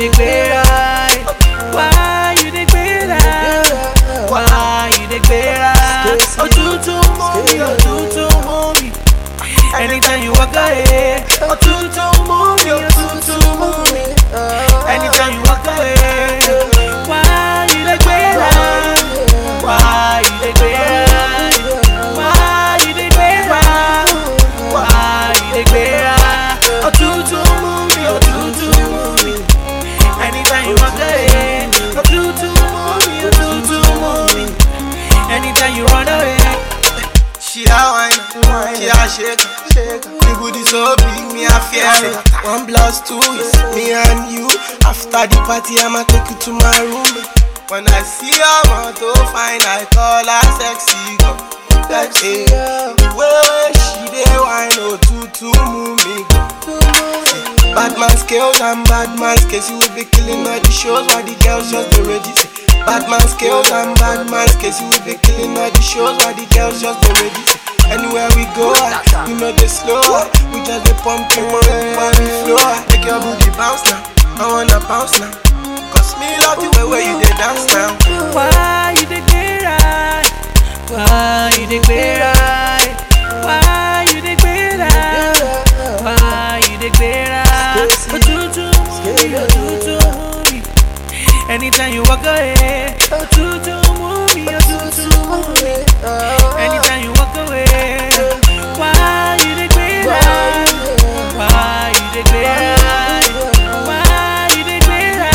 dey gbera? Why you dey gbera? Why you dey gbera? Òtútù mú mi, òtútù mú mi. Anytime you walk away, òtútù mú mi, òtútù mú mi. Anytime you walk away, why you dey gbera? Why you dey gbera? Why you dey gbera? Why you dey gbera? Òtútù mú mi, òtútù mú mi. Anytime you walk away, òtútù mú mi, òtútù mú mi. Anytime you run away. She a wine, she a shake, the booty so big, me a fear it. One plus two is me and you. After the party, I'ma take you to my room. When I see her, I'm to fine, I call her sexy girl. Sexy girl, the way she dey wine, oh tutu move me go. Bad man skills and bad man skills, you will be killing all the shows while the girls just dey ready. Say, Bad man skills and bad man skills, you will be killing all the shows while the girls just dey ready. Say, Anywhere we go, ah, you know they slow, ah, we just dey pump you money while we flow. ah. Make your booty bounce now, I wanna bounce now. Cause me love the way where you dey dance now. Why you dey gbera? Why you dey gbera? Why you dey gbera? Why you dey gbera? Òtútù mú mi, òtútù mú mi. Anytime you walk away, òtútù mú mi, òtútù mú mi. Anytime you walk away, why you dey gbera? Why you dey gbera? Why you dey gbera?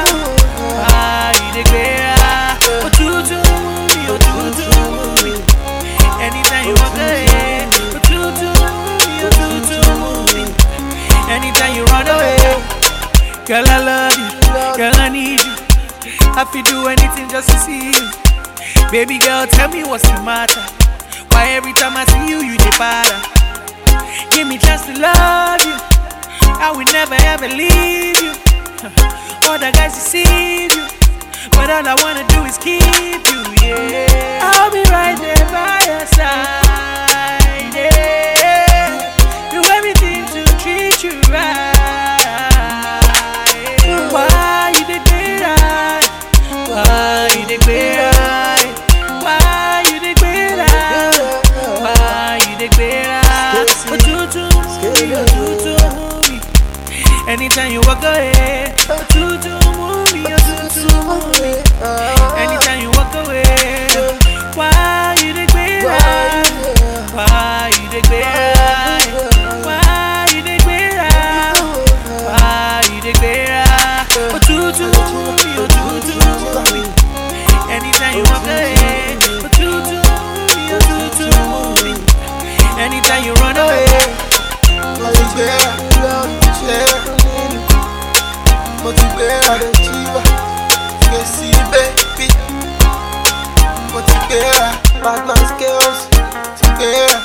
Why you dey gbera? Òtútù mú mi, òtútù mú mi. Anytime you walk away, òtútù mú mi, òtútù mú mi. Anytime you run away, girl I love you, girl I need you. I feel do anything just to see you. Baby girl, tell me what's the matter. Why every time I see you, you dey para? Give me chance to love you. I will never ever leave you. All the guys deceive you, but all I wanna do is keep you. Yeah, I'll be right there by your side. Yeah, do everything to treat you right. Why you dey gbera? Why you dey gbera? Why you dey gbera? Why you dey gbera? Òtútù mú mi, òtútù mú mi. Anytime you walk away, òtútù mú mi, òtútù mú mi. Anytime you walk away, why you dey gbera? Why you dey gbera? Why you dey gbera? Why you dey gbera? Òtútù mú mi, òtútù mú mi. Anytime you walk away, òtútù mú mi, òtútù mú mi. Anytime you run away. Mo ti gbéra, gbéra, mo ti gbéra, jíwá, gbèsè bébí. Mo ti gbéra, bad man skills, ti gbéra.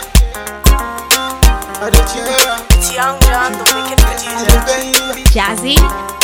I dey gbéra, It's Young John, the wicked I producer. dey gbéra. Jazzy